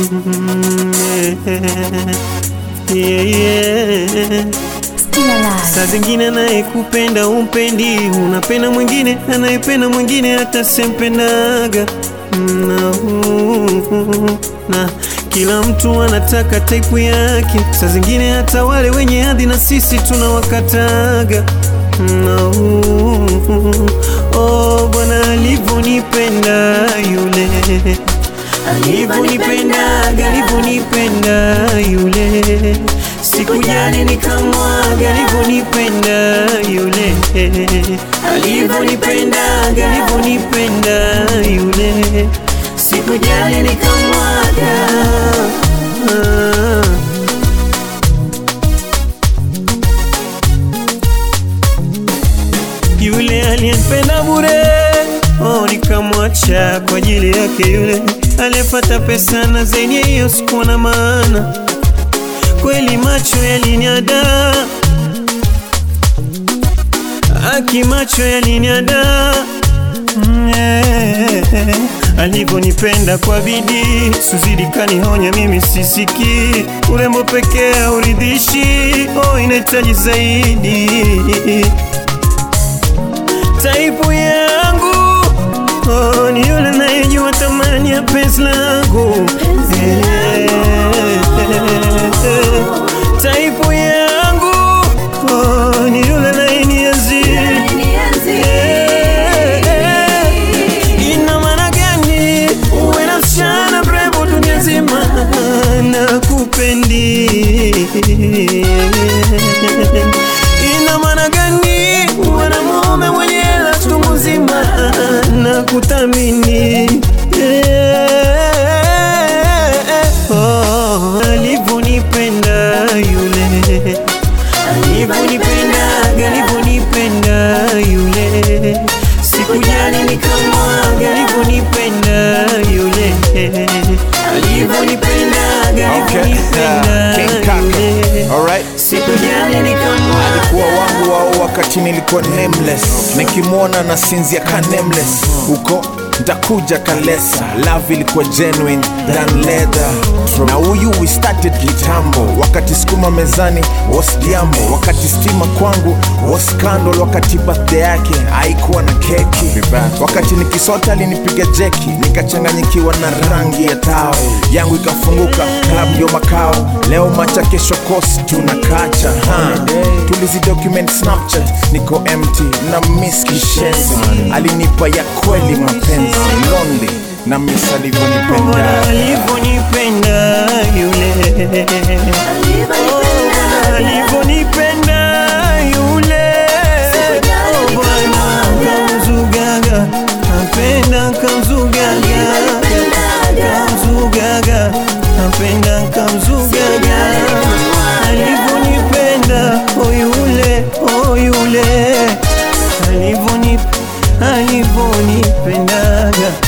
Mm, yeah, yeah. Still alive. Saa zingine anayekupenda umpendi, unapenda mwingine anayependa mwingine hata sempendaga na, na kila mtu anataka taipu yake. Saa zingine hata wale wenye hadhi na sisi tunawakataga na, oh, Bwana alivyonipenda yule alivyonipendaga alivyonipenda yule sikujali nikamwaga alivyonipenda yule alivyonipendaga alivyonipenda yule sikujali nikamwaga ah. yule aliyenipenda bure oh, nikamwacha kwa ajili yake yule aliyepata pesa na zaidi ya hiyo sikuwa na maana kweli macho yaliniada aki macho yaliniada Mm, eh, alivyonipenda kwa bidii suzidi kanihonya mimi sisiki urembo pekee hauridhishi oh, inahitaji zaidi taipu yangu oh, ni yule nayejua thamani ya penzi langu Eh, taipu yangu oh, ni yule nayenienzi ina maana gani uwe na msichana mrembo dunia nzima na kupendi ina maana gani uwe na mume mwenye hela chungu nzima na kuthamini Oh, alivyonipenda yule alivyonipendaga alivyonipenda yule sikujali nikamwaga alivyonipenda yule alivyonipendaga Okay. alivyonipenda King Kaka. yule Alright. sikujali nikamwaga alikuwa wangu wao wakati nilikuwa nameless nikimwona na sinzia ka nameless huko ntakuja kalesa love ilikuwa genuine than leather na huyu we started kitambo wakati skuma mezani was jambo wakati stima kwangu was scandal wakati birthday yake haikuwa na keki wakati nikisota alinipiga jeki nikachanganyikiwa na rangi ya tao yangu ikafunguka club ndio makao leo macha kesho kosi tunakacha ha. tulizi document snapchat niko empty na miss kishenzi alinipa ya kweli mapenzi lonely na miss Bwana alivyonipenda alivyonipenda yule Oh, alivyonipenda yule Oh, Bwana kamzugaga napenda kamzugaga kamzugaga napenda kamzugaga alivyonipenda oh yule oh yule alivyonip alivyonipendaga